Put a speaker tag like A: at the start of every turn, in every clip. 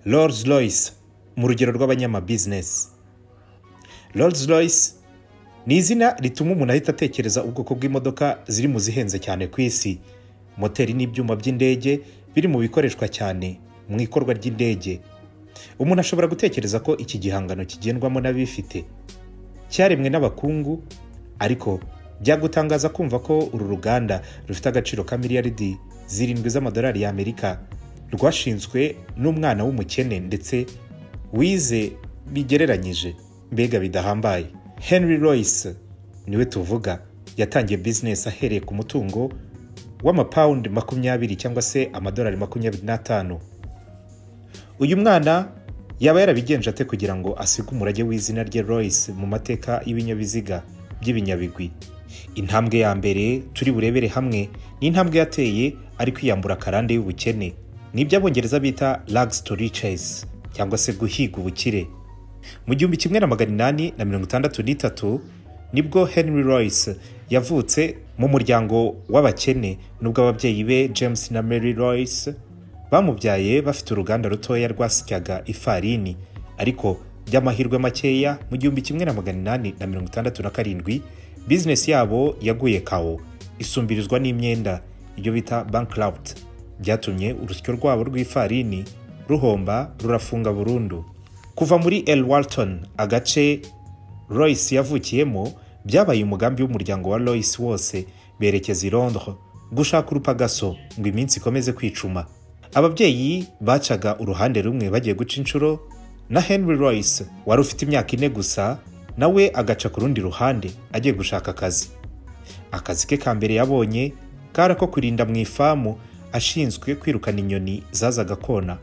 A: Rolls Royce mu rugero rw'abanyamabizinesi Rolls Royce ni izina rituma umuntu ahita atekereza ubwoko bw'imodoka ziri mu zihenze cyane ku isi moteri n'ibyuma by'indege biri mu bikoreshwa cyane mu ikorwa ry'indege umuntu ashobora gutekereza ko iki gihangano kigendwamo n'abifite cyaremwe n'abakungu ariko byagutangaza kumva ko uru ruganda rufite agaciro ka miliyaridi zirindwi z'amadolari y'amerika rwashinzwe n'umwana w'umukene ndetse wize bigereranyije mbega bidahambaye henry royce niwe tuvuga yatangiye bizinesi ahereye ku mutungo w'amapawundi makumyabiri cyangwa se amadolari makumyabiri n'atanu uyu mwana yaba yarabigenje ate kugira ngo asige umurage w'izina rye royce mu mateka y'ibinyabiziga by'ibinyabigwi intambwe ya mbere turi burebere hamwe ni intambwe yateye ari kwiyambura akarande y'ubukene ni ibyo abongereza bita rags to riches cyangwa se guhiga ubukire mu gihumbi kimwe na magana inani na mirongo itandatu n'itatu nibwo henry royce yavutse mu muryango w'abakene nubwo ababyeyi be james na mary royce bamubyaye bafite uruganda rutoya rwasyaga ifarini ariko by'amahirwe makeya mu gihumbi kimwe na magana inani na mirongo itandatu na karindwi bizinesi yabo yaguye kawo isumbirizwa n'imyenda ibyo bita bankrawut byatumye urusyo rwabo rw'ifarini ruhomba rurafunga burundu kuva muri el walton agace royce yavukiyemo byabaye umugambi w'umuryango wa royce wose berekeza i londres gushaka urupagaso ngo iminsi ikomeze kwicuma ababyeyi bacaga uruhande rumwe bagiye guca inshuro na henry royce wari ufite imyaka ine gusa nawe agaca ku rundi ruhande agiye gushaka akazi akazi ke ka mbere yabonye kari ako kurinda mu ifamu ashinzwe kwirukana inyoni zazaga kona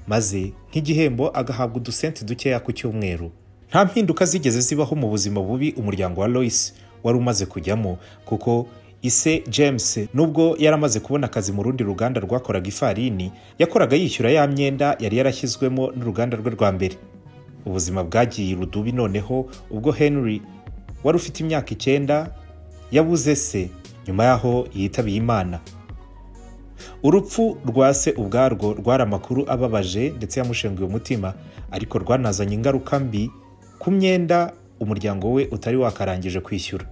A: maze nk'igihembo agahabwa udusenti dukeya ku cyumweru nta mpinduka zigeze zibaho mu buzima bubi umuryango wa royce wari umaze kujyamo kuko ise james nubwo yari amaze kubona akazi mu rundi ruganda rwakoraga ifarini yakoraga yishyura ya myenda yari yarashyizwemo n'uruganda rwe rwa mbere ubuzima bwagiye rudubi noneho ubwo henry wari ufite imyaka icyenda yabuze se nyuma y'aho yitabiye imana urupfu rwa se ubwarwo rwari amakuru ababaje ndetse yamushenguye umutima ariko rwanazanye ingaruka mbi ku myenda umuryango we utari wakarangije kwishyura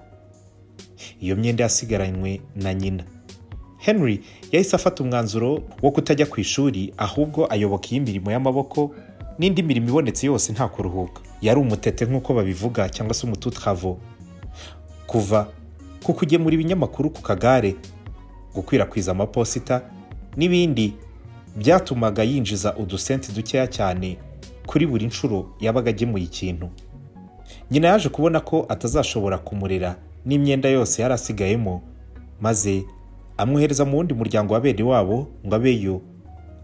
A: iyo myenda yasigaranywe na nyina henry yahise afata umwanzuro wo kutajya ku ishuri ahubwo ayoboka iyi mirimo y'amaboko n'indi mirimo ibonetse yose nta kuruhuka yari umutete nk'uko babivuga cyangwa se umututravo kuva ku kugemura ibinyamakuru ku kagare gukwirakwiza amaposita n'ibindi byatumaga yinjiza udusenti dukeya cyane kuri buri nshuro yabaga agemuye ikintu nyina yaje kubona ko atazashobora kumurera n'imyenda yose yari asigayemo maze amwohereza mu wundi muryango wa bene wabo ngo abeyo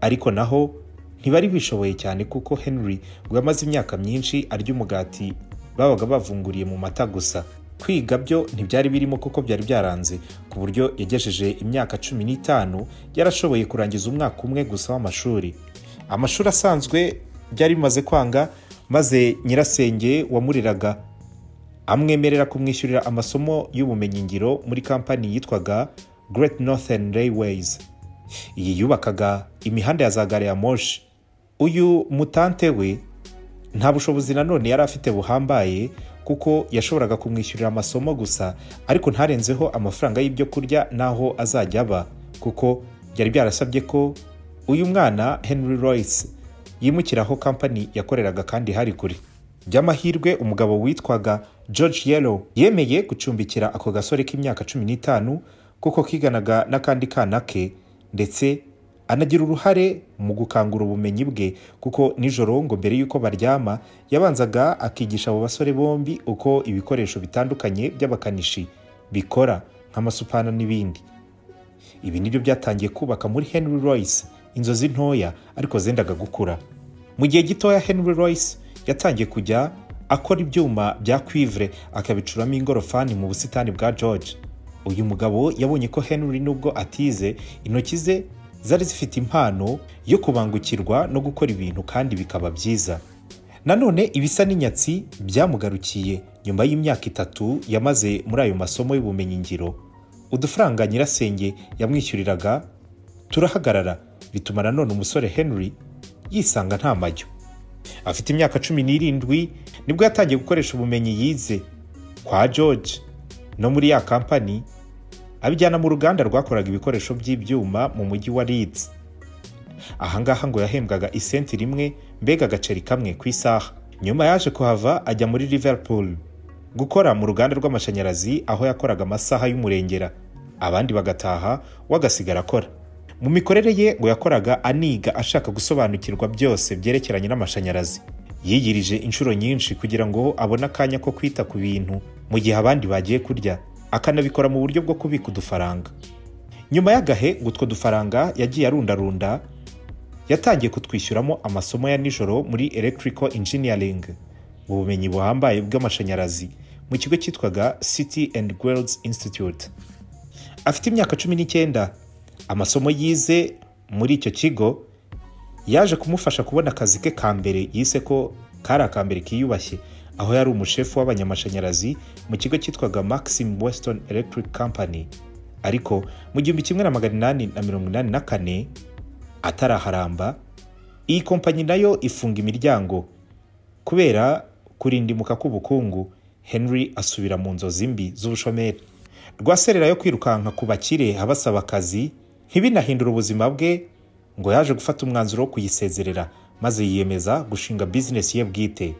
A: ariko naho ntibari bishoboye cyane kuko henry ngo yamaze imyaka myinshi arya umugati babaga bavunguriye mu mata gusa kwiga byo ntibyari birimo kuko byari byaranze ku buryo yagejeje imyaka cumi n'itanu yarashoboye kurangiza umwaka umwe gusa w'amashuri amashuri asanzwe byari bimaze kwanga maze nyirasenge wamuriraga amwemerera kumwishyurira amasomo y'ubumenyingiro muri kampani yitwaga Great Northern Railways iyi yubakaga imihanda ya za gare ya moshi uyu mutante we nta bushobozi nanone yari afite buhambaye kuko yashoboraga kumwishyurira amasomo gusa ariko ntarenzeho amafaranga y'ibyo kurya n'aho azajya aba kuko byari byarasabye ko uyu mwana henry royce yimukiraho kampani yakoreraga kandi hari kure by'amahirwe umugabo witwaga george yellow yemeye gucumbikira ako gasore k'imyaka cumi n'itanu kuko kiganaga n'akandi kana ke ndetse anagira uruhare mu gukangura ubumenyi bwe kuko nijoro ngo mbere y'uko baryama yabanzaga akigisha abo basore bombi uko ibikoresho bitandukanye by'abakanishi bikora nk'amasupana n'ibindi ibi nibyo byatangiye kubaka muri henry royce inzozi ntoya ariko zendaga gukura mu gihe gitoya henry royce yatangiye kujya akora ibyuma bya kwivure akabicuramo ingorofani mu busitani bwa george uyu mugabo yabonye ko henry nubwo atize intoki ze zari zifite impano yo kubangukirwa no gukora ibintu kandi bikaba byiza nanone ibisa n'inyatsi byamugarukiye nyuma y'imyaka itatu yamaze muri ayo masomo y'ubumenyingiro udufaranga nyirasenge yamwishyuriraga turahagarara bituma nanone umusore henry yisanga nta majyo afite imyaka cumi n'irindwi nibwo yatangiye gukoresha ubumenyi yize kwa george no muri ya kampani abijyana mu ruganda rwakoraga ibikoresho by'ibyuma mu mujyi wa leeds ahangaha ngo yahembwaga isenti rimwe mbega agaceri kamwe ku isaha nyuma yaje kuhava ajya muri liverpool gukora mu ruganda rw'amashanyarazi aho yakoraga amasaha y'umurengera abandi bagataha we agasigara akora mu mikorere ye ngo yakoraga aniga ashaka gusobanukirwa byose byerekeranye n'amashanyarazi yiyirije inshuro nyinshi kugira ngo abone akanya ko kwita ku bintu mu gihe abandi bagiye kurya akanabikora mu buryo bwo kubika udufaranga nyuma y'agahe ngo utwo dufaranga yagiye arundarunda yatangiye kutwishyuramo amasomo ya nijoro muri electrical engineering mu bumenyi buhambaye bw'amashanyarazi mu kigo cyitwaga city and girls institute afite imyaka cumi n'icyenda amasomo yize muri icyo kigo yaje kumufasha kubona akazi ke ka mbere yise ko kari akambere kiyubashye aho yari umushefu w'abanyamashanyarazi mu kigo cyitwaga maxim western electric company ariko mu gihumbi kimwe na magana inani na mirongo inani na kane ataraharamba iyi kompanyi nayo ifunga imiryango kubera kurindimuka k'ubukungu henry asubira mu nzozi mbi z'ubushomeri rwaserera yo kwirukanka ku bakire abasaba akazi ntibinahindure ubuzima bwe ngo yaje gufata umwanzuro wo kuyisezerera maze yiyemeza gushinga bizinesi ye bwite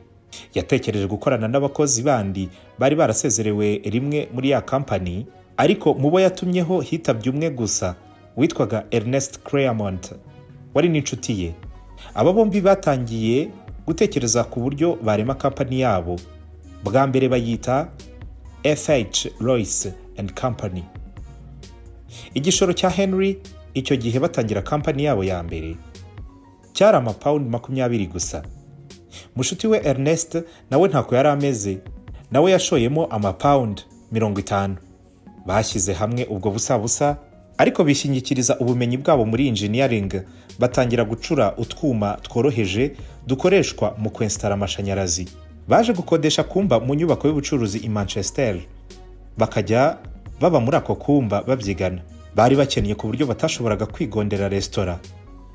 A: yatekereje gukorana n'abakozi bandi bari barasezerewe rimwe muri ya kampani ariko mu bo yatumyeho hitabye umwe gusa witwaga ernest cremont wari n'inshuti ye aba bombi batangiye gutekereza ku buryo barema kampani yabo bwa mbere bayita fh royce and company igishoro cya henry icyo gihe batangira kampani yabo ya mbere cyari amapawundi makumyabiri gusa mushuti we ernest nawe ntako yari ameze nawe yashoyemo amapawundi mirongo itanu bashyize hamwe ubwo busabusa ariko bishingikiriza ubumenyi bwabo muri engineering batangira gucura utwuma tworoheje dukoreshwa mu kwensitara amashanyarazi baje gukodesha kumba mu nyubako y'ubucuruzi i manchester bakajya baba muri ako kumba babyigana bari bakennye ku buryo batashoboraga kwigondera resitora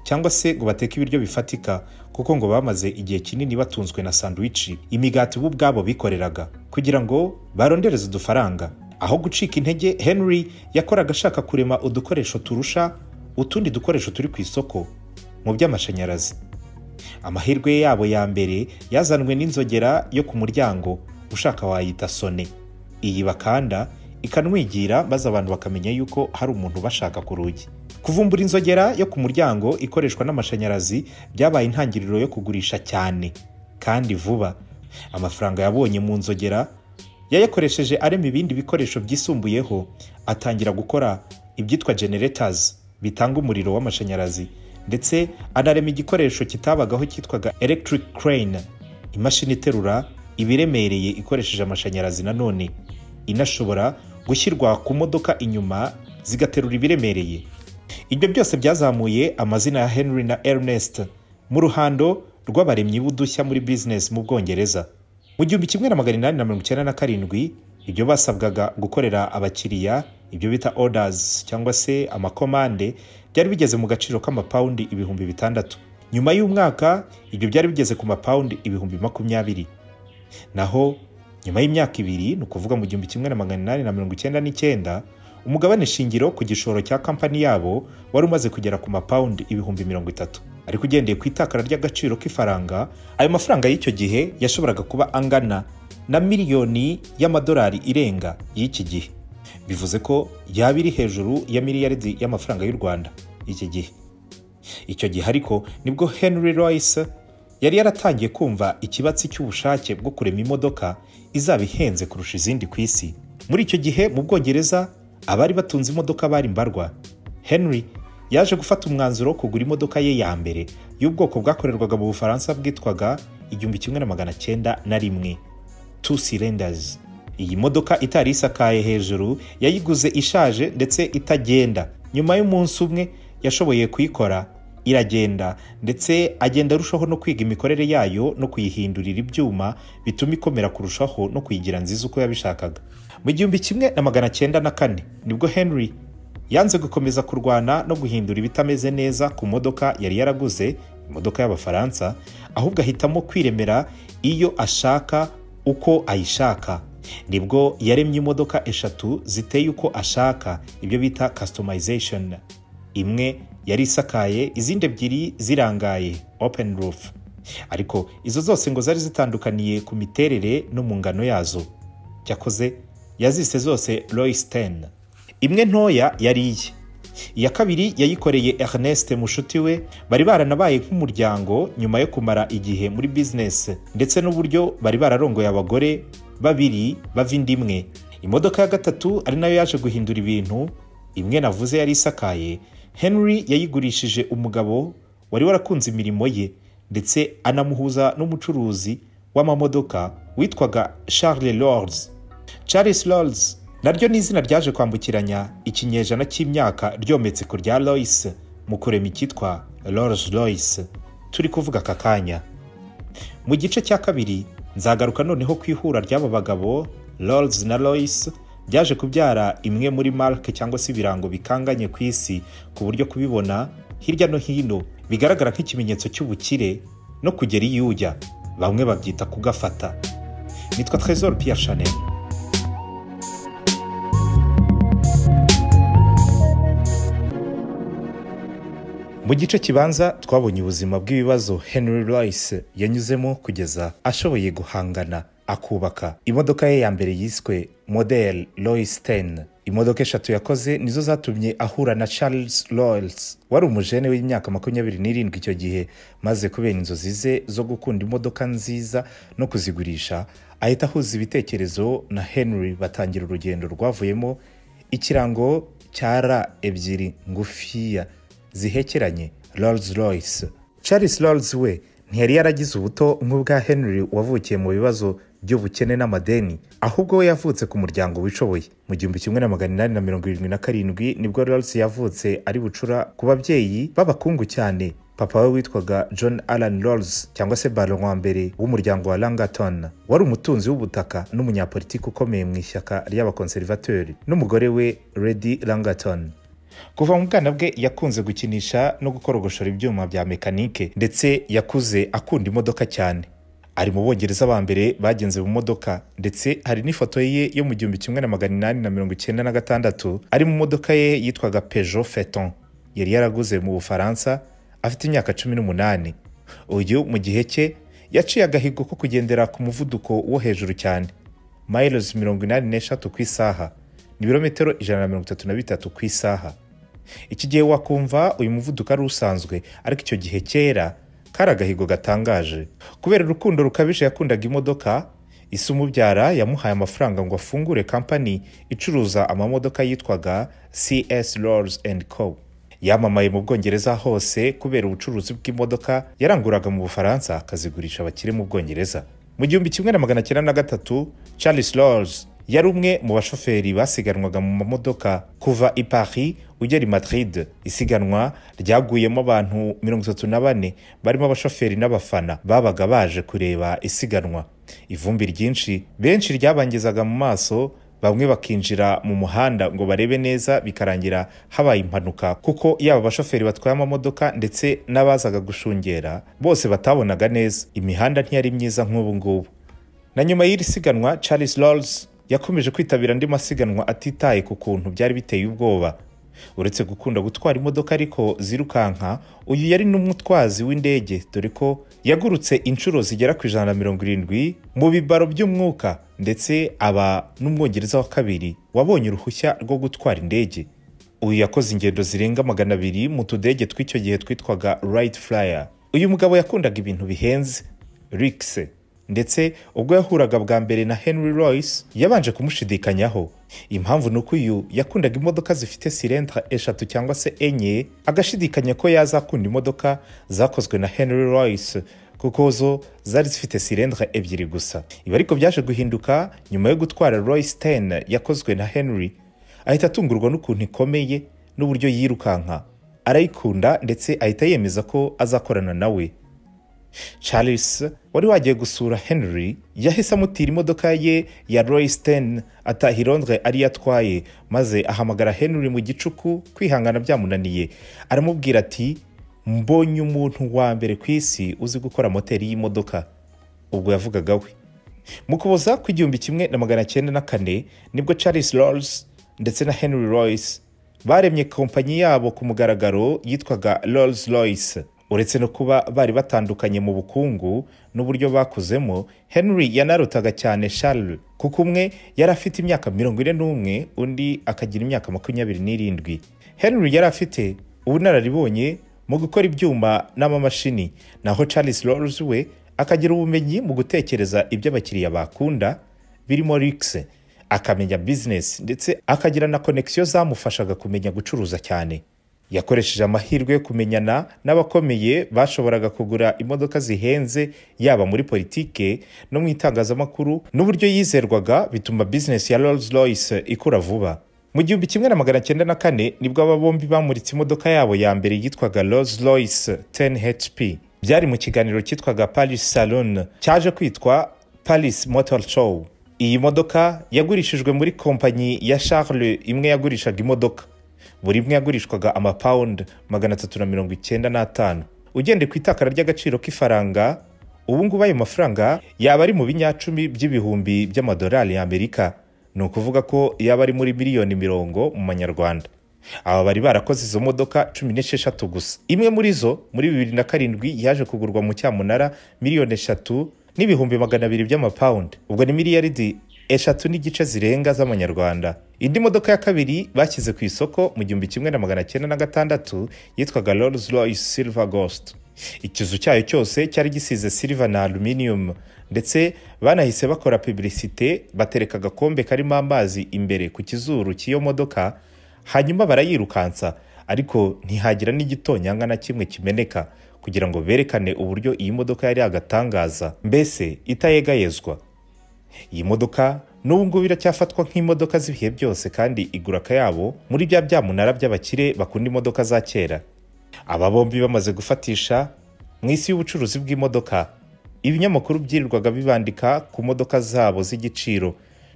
A: cyangwa se ngo bateke ibiryo bifatika kuko ngo bamaze igihe kinini batunzwe na sandwichi imigati bo ubwabo bikoreraga kugira ngo barondereze udufaranga aho gucika intege henry yakoraga ashaka kurema udukoresho turusha utundi dukoresho turi ku isoko mu by'amashanyarazi amahirwe yabo ya mbere yazanwe n'inzogera yo ku muryango ushaka wayita sone iyi bakanda ikanwigira maze abantu bakamenya yuko hari umuntu ubashaka ku rugi kuvumbura inzogera yo ku muryango ikoreshwa n'amashanyarazi byabaye intangiriro yo kugurisha cyane kandi vuba amafaranga yabonye mu nzogera yayakoresheje arema ibindi bikoresho byisumbuyeho atangira gukora ibyitwa generators bitanga umuriro w'amashanyarazi ndetse anarema igikoresho kitabagaho cyitwaga electric crane imashini iterura ibiremereye ikoresheje amashanyarazi nanone inashobora gushyirwa ku modoka inyuma zigaterura ibiremereye ibyo byose byazamuye amazina ya henry na ernest mu ruhando rw'abaremyi b'udushya muri business mu bwongereza mu gihumbi kimwe na magana inani na mirongo icyenda na karindwi ibyo basabwaga gukorera abakiriya ibyo bita orders cyangwa se amakomande byari bigeze mu gaciro k'amapawundi ibihumbi bitandatu nyuma y'umwaka ibyo byari bigeze ku mapawundi ibihumbi makumyabiri naho nyuma y'imyaka ibiri ni ukuvuga mu gihumbi kimwe na magana inani na mirongo icyenda n'icyenda umugabane shingiro ku gishoro cya kampani yabo wari umaze kugera ku mapawundi ibihumbi mirongo itatu ariko ugendeye ku itakara ry'agaciro k'ifaranga ayo mafaranga y'icyo gihe yashoboraga kuba angana na miliyoni y'amadolari irenga y'iki gihe bivuze ko yaba iri hejuru ya miliyaridi y'amafaranga y'u rwanda iki gihe icyo gihe ariko nibwo henry royce yari yaratangiye kumva ikibatsi cy'ubushake bwo kurema imodoka izaba ihenze kurusha izindi ku isi muri icyo gihe mu bwongereza abari batunze imodoka bari mbarwa henry yaje gufata umwanzuro wo kugura imodoka ye ya mbere y'ubwoko bwakorerwaga mu bufaransa bwitwaga igihumbi kimwe na magana cyenda na rimwe two cylinders iyi modoka itari isakaye hejuru yayiguze ishaje ndetse itagenda nyuma y'umunsi umwe yashoboye kuyikora iragenda ndetse agenda arushaho no kwiga imikorere yayo no kuyihindurira ibyuma bituma ikomera kurushaho no kuyigira nziza uko yabishakaga mu gihumbi kimwe na magana cyenda na kane nibwo henry yanze gukomeza kurwana no guhindura ibitameze neza ku modoka yari yaraguze imodoka y'abafaransa ahubwo ahitamo kwiremera iyo ashaka uko ayishaka nibwo yaremye imodoka eshatu ziteye uko ashaka ibyo bita customization imwe yari isakaye izindi ebyiri zirangaye open roof ariko izo zose ngo zari zitandukaniye ku miterere no mu ngano yazo cyakoze yazise zose Lois ten imwe ntoya yari iye iya kabiri yayikoreye Ernest mushuti we bari baranabaye nk'umuryango nyuma yo kumara igihe muri business ndetse n'uburyo bari bararongoye abagore babiri bava indi imwe imodoka ya gatatu ari nayo yaje guhindura ibintu imwe navuze yari isakaye henry yayigurishije umugabo wari warakunze imirimo ye ndetse anamuhuza n'umucuruzi w'amamodoka witwaga charles lords charles lords naryo ni izina ryaje kwambukiranya ikinyejana cy'imyaka ryometse ku rya lois mu kurema icyitwa lords lois turi kuvuga aka kanya mu gice cya kabiri nzagaruka noneho ku ihura ry'aba bagabo lords na lois byaje kubyara imwe muri marike cyangwa se ibirango bikanganye ku isi ku buryo kubibona hirya no hino bigaragara nk'ikimenyetso cy'ubukire no kugera iyo ujya bamwe babyita kugafata nitwa Trésor Pierre Chanel mu gice kibanza twabonye ubuzima bw'ibibazo henry Royce yanyuzemo kugeza ashoboye guhangana akubaka imodoka ye ya mbere yiswe model Lois ten imodoka eshatu yakoze nizo zatumye ahura na charles Loyles wari umujene w'imyaka makumyabiri n'irindwi icyo gihe maze kubera inzozi ze zo gukunda imodoka nziza no kuzigurisha ahita ahuza ibitekerezo na henry batangira urugendo rwavuyemo ikirango cya ra ebyiri ngufiya zihekeranye Rolls Royce Charles Rolls we ntiyari yaragize ubuto nk'ubwa Henry wavukiye mu bibazo by'ubukene n'amadeni ahubwo we yavutse ku muryango wishoboye mu gihumbi kimwe na magana inani na mirongo irindwi na karindwi nibwo Rolls yavutse ari bucura ku babyeyi b'abakungu cyane papa we witwaga John Allan Rolls cyangwa se Baron wa mbere w'umuryango wa Langaton wari umutunzi w'ubutaka n'umunyapolitiki ukomeye mu ishyaka ry'abakonservateri n'umugore we Lady Langaton kuva mu bwana bwe yakunze gukinisha no gukorogoshora ibyuma bya mekanike ndetse yakuze akunda imodoka cyane ari mu bongereza ba mbere bagenze mu modoka ndetse hari n'ifoto ye yo mu gihumbi kimwe na magana inani na mirongo icyenda na gatandatu ari mu modoka ye yitwaga Peugeot Phaeton yari yaraguze mu Bufaransa afite imyaka cumi n'umunani uyu mu gihe cye yaciye agahigo ko kugendera ku muvuduko wo hejuru cyane miles mirongo inani n'eshatu ku isaha ni ibirometero ijana na mirongo itatu na bitatu ku isaha iki gihe wakumva uyu muvuduko ari usanzwe ariko icyo gihe kera kari agahigo gatangaje kubera urukundo rukabije yakundaga imodoka isi umubyara yamuhaye amafaranga ngo afungure kampani icuruza amamodoka yitwaga cs rolls and co yamamaye mu bwongereza hose kubera ubucuruzi bw'imodoka yaranguraga mu bufaransa akazigurisha abakire mu bwongereza mu gihumbi kimwe na magana cyenda na gatatu charles rolls yari umwe mu bashoferi basiganwaga mu mamodoka kuva i Paris ugera i Madrid isiganwa ryaguyemo abantu mirongo itatu na bane barimo abashoferi n'abafana babaga baje kureba isiganwa ivumbi ryinshi benshi ryabangizaga mu maso bamwe bakinjira mu muhanda ngo barebe neza bikarangira habaye impanuka kuko yaba abashoferi batwaye amamodoka ndetse n'abazaga gushungera bose batabonaga neza imihanda ntiyari myiza nk'ubu ngubu na nyuma y'iri siganwa Charles Rolls yakomeje kwitabira andi masiganwa atitaye ku kuntu byari biteye ubwoba uretse gukunda gutwara imodoka ariko zirukanka uyu yari n'umutwazi w'indege dore ko yagurutse inshuro zigera ku ijana na mirongo irindwi mu bibaro by'umwuka ndetse aba n'umwongereza wa kabiri wabonye uruhushya rwo gutwara indege uyu yakoze ingendo zirenga magana abiri mu tudege tw'icyo gihe twitwaga right flyer uyu mugabo yakundaga ibintu bihenze rikise ndetse ubwo yahuraga bwa mbere na henry Royce yabanje kumushidikanyaho impamvu ni uko uyu yakundaga imodoka zifite silentra eshatu cyangwa se enye agashidikanya ko yazakunda imodoka zakozwe na henry Royce kuko zo zari zifite silentra ebyiri gusa ibi ariko byaje guhinduka nyuma yo gutwara Royce ten yakozwe na henry ahita atungurwa n'ukuntu ikomeye n'uburyo yirukanka arayikunda ndetse ahita yemeza ko azakorana nawe Charles wari wagiye gusura henry yahise amutira imodoka ye ya Royce ten ataha i Londres ariyo atwaye maze ahamagara henry mu gicuku kwihangana byamunaniye aramubwira ati mbonye umuntu wa mbere ku isi uzi gukora moteri y'imodoka ubwo yavugaga we mu kuboza kw'igihumbi kimwe na magana cyenda na kane nibwo charles rolls ndetse na henry royce baremye kompanyi yabo ku mugaragaro yitwaga rolls royce uretse no kuba bari batandukanye mu bukungu n'uburyo bakuzemo henry yanarutaga cyane charles kuko umwe yari afite imyaka mirongo ine n'umwe undi akagira imyaka makumyabiri n'irindwi henry yari afite ubunararibonye mu gukora ibyuma n'amamashini naho charles rolls we akagira ubumenyi mu gutekereza ibyo abakiriya bakunda birimo rikise akamenya bizinesi ndetse akagira na konekisiyo zamufashaga kumenya gucuruza cyane yakoresheje amahirwe yo kumenyana n'abakomeye bashoboraga kugura imodoka zihenze yaba muri politike no mu itangazamakuru n'uburyo yizerwaga bituma bizinesi ya rolls royce ikura vuba mu gihumbi kimwe na magana cyenda na kane nibwo aba bombi bamuritse imodoka yabo ya mbere yitwaga rolls royce 10 hp byari mu kiganiro cyitwaga paris salon cyaje kwitwa paris motor show iyi modoka yagurishijwe muri kompanyi ya charles imwe yagurishaga imodoka buri imwe yagurishwaga amapawundi magana atatu na mirongo icyenda n'atanu ugendeye ku itakara ry'agaciro k'ifaranga ubu ngubu ayo mafaranga yaba ari mu binyacumi by'ibihumbi by'amadolari y'amerika ni ukuvuga ko yaba ari muri miliyoni mirongo mu manyarwanda aba bari barakoze izo modoka cumi n'esheshatu gusa imwe muri zo muri bibiri na karindwi yaje kugurwa mu cyamunara miliyoni eshatu n'ibihumbi magana abiri by'amapawundi ubwo ni miliyaridi eshatu n'igice zirenga z'amanyarwanda indi modoka ya kabiri bashyize ku isoko mu gihumbi kimwe na magana cyenda na gatandatu yitwaga rolls royce silver ghost ikizu cyayo cyose cyari gisize silver na aluminium ndetse banahise bakora publicite batereka agakombe karimo amazi imbere ku kizuru cy'iyo modoka hanyuma barayirukansa ariko ntihagira n'igitonyanga na kimwe kimeneka kugira ngo berekane uburyo iyi modoka yari yagatangaza mbese itayegayezwa iyi modoka n'ubu ngubu iracyafatwa nk'imodoka z'ibihe byose kandi igura akayabo muri bya byamunara by'abakire bakunda imodoka za kera aba bombi bamaze gufatisha mu isi y'ubucuruzi bw'imodoka ibinyamakuru byirirwaga bibandika ku modoka zabo z'igiciro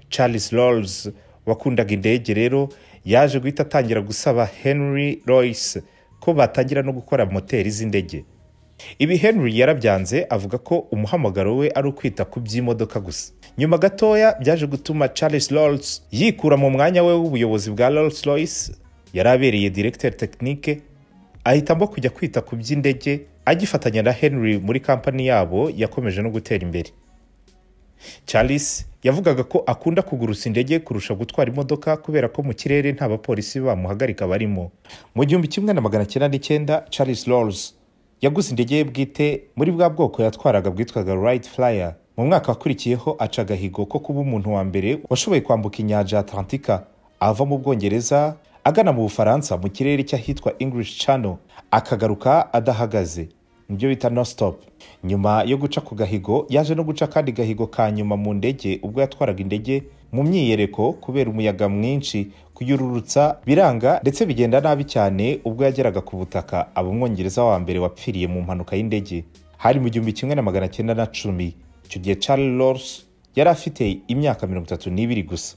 A: charles rolls wakundaga indege rero yaje guhita atangira gusaba henry royce ko batangira no gukora moteri z'indege ibi henry yarabyanze avuga ko umuhamagaro we ari ukwita ku by'imodoka gusa nyuma gatoya byaje gutuma charles rolls yikura mu mwanya we w'ubuyobozi bwa rolls royce yari abereye directeur technique ahitamo kujya kwita ku by'indege agifatanya na henry muri kampani yabo yakomeje no gutera imbere charles yavugaga ko akunda kugurusa indege kurusha gutwara imodoka kubera ko mu kirere nta bapolisi bamuhagarika barimo mu gihumbi kimwe na magana cyenda n'icyenda charles rolls yaguze indege ye bwite muri bwa bwoko yatwaraga bwitwaga right flyer mu mwaka wakurikiyeho aca agahigo ko kuba umuntu wa mbere washoboye kwambuka inyanja ya atlantika ava mu bwongereza agana mu bufaransa mu kirere cy'ahitwa english channel akagaruka adahagaze nibyo bita no stop nyuma yo guca ku gahigo yaje no guca akandi gahigo ka nyuma mu ndege ubwo yatwaraga indege mu myiyereko kubera umuyaga mwinshi kuyururutsa biranga ndetse bigenda nabi cyane ubwo yageraga ku butaka aba umwongereza wa mbere wapfiriye mu mpanuka y'indege hari mu gihumbi kimwe na magana cyenda na cumi icyo gihe charles Rolls yari afite imyaka mirongo itatu n'ibiri gusa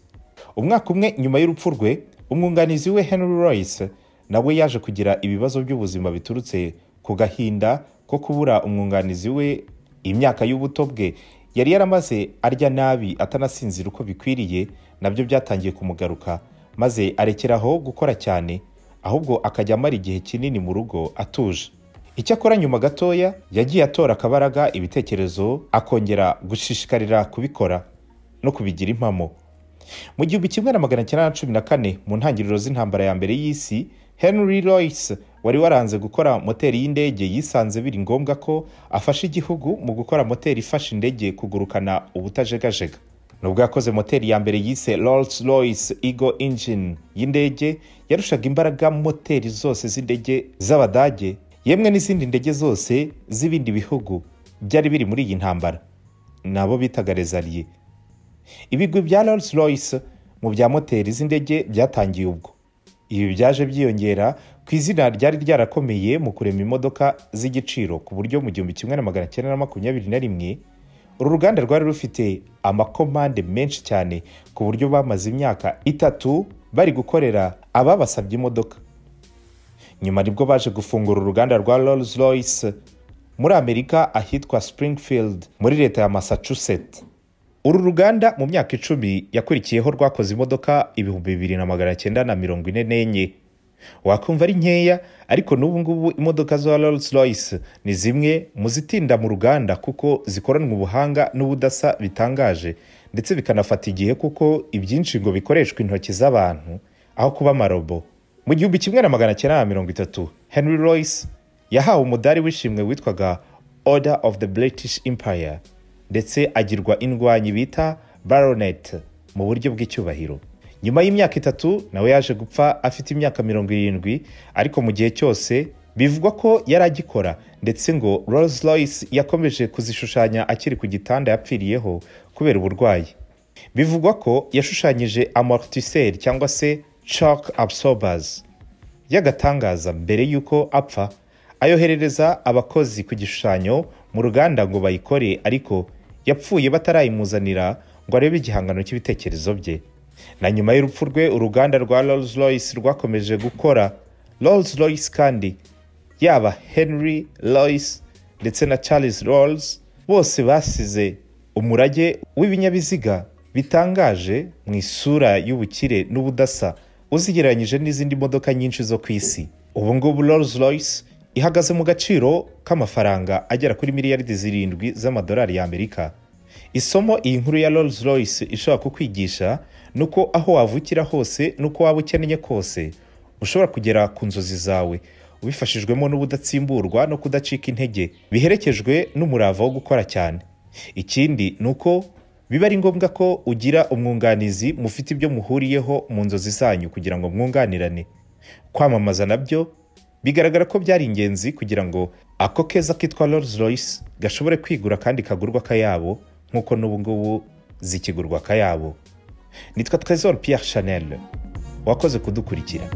A: umwaka umwe nyuma y'urupfu rwe umwunganizi we henry royce nawe yaje kugira ibibazo by'ubuzima biturutse ku gahinda ko kubura umwunganizi we imyaka y'ubuto bwe yari yaramaze arya nabi atanasinzira uko bikwiriye nabyo byatangiye kumugaruka maze arekeraho gukora cyane ahubwo akajya amara igihe kinini mu rugo atuje icyakora nyuma gatoya yagiye atora akabaraga ibitekerezo akongera gushishikarira kubikora no kubigira impamo mu gihumbi kimwe na magana cyenda na cumi na kane mu ntangiriro z'intambara ya mbere y'isi henry royce wari waranze gukora moteri y'indege yisanze biri ngombwa ko afasha igihugu mu gukora moteri ifasha indege kugurukana ubutajegajega nubwo yakoze moteri ya mbere yise rolls royce ego engine y'indege yarushaga imbaraga moteri zose z'indege z'abadage yemwe n'izindi ndege zose z'ibindi bihugu byari biri muri iyi ntambara nabo bitaga rezariye ibigwi bya rolls royce mu bya moteri z'indege byatangiye ubwo ibi byaje byiyongera ku izina ryari ryarakomeye mu kurema imodoka z'igiciro ku buryo mu gihumbi kimwe na magana cyenda na makumyabiri na rimwe uru ruganda rwari rufite amakomande menshi cyane ku buryo bamaze imyaka itatu bari gukorera ababasabye imodoka nyuma nibwo baje gufungura uruganda rwa rolls royce muri amerika ahitwa springfield muri leta ya massachusetts uru ruganda mu myaka icumi yakurikiyeho rwakoze imodoka ibihumbi bibiri na magana cyenda na mirongo ine n'enye wakumva ari nkeya ariko n'ubu ngubu imodoka za rolls royce ni zimwe mu zitinda mu ruganda kuko zikoranwa ubuhanga n'ubudasa bitangaje ndetse bikanafata igihe kuko ibyinshi ngo bikoreshwa intoki z'abantu aho kuba amarobo mu gihumbi kimwe na magana cyenda na mirongo itatu henry royce yahawe umudari w'ishimwe witwaga order of the british empire ndetse agirwa indwanyi bita baronet mu buryo bw'icyubahiro nyuma y'imyaka itatu nawe yaje gupfa afite imyaka mirongo irindwi ariko mu gihe cyose bivugwa ko yari agikora ndetse ngo rolls royce yakomeje kuzishushanya akiri ku gitanda yapfiriyeho kubera uburwayi bivugwa ko yashushanyije amortisseur cyangwa se chalk absorbers y'agatangaza mbere y'uko apfa ayoherereza abakozi ku gishushanyo mu ruganda ngo bayikore ariko yapfuye batarayimuzanira ngo arebe igihangano cy'ibitekerezo bye na nyuma y'urupfu rwe uruganda rwa rolls royce rwakomeje gukora rolls royce kandi yaba henry royce ndetse na charles rolls bose basize umurage w'ibinyabiziga bitangaje mu isura y'ubukire n'ubudasa uzigereranyije n'izindi modoka nyinshi zo ku isi ubu ngubu rolls royce ihagaze mu gaciro k'amafaranga agera kuri miliyaridi zirindwi z'amadolari y'amerika isomo iyi nkuru ya rolls royce ishobora kukwigisha ni uko aho wavukira hose n'uko waba ukennye kose ushobora kugera ku nzozi zawe ubifashijwemo n'ubudatsimburwa no kudacika intege biherekejwe n'umurava wo gukora cyane ikindi ni uko biba ari ngombwa ko ugira umwunganizi mufite ibyo muhuriyeho mu nzozi zanyu kugira ngo mwunganirane kwamamaza nabyo bigaragara ko byari ingenzi kugira ngo ako keza kitwa rolls royce gashobore kwigura kandi kagurwa akayabo nk'uko n'ubu ngubu zikigurwa akayabo nitwa trezor pierre chanel wakoze kudukurikira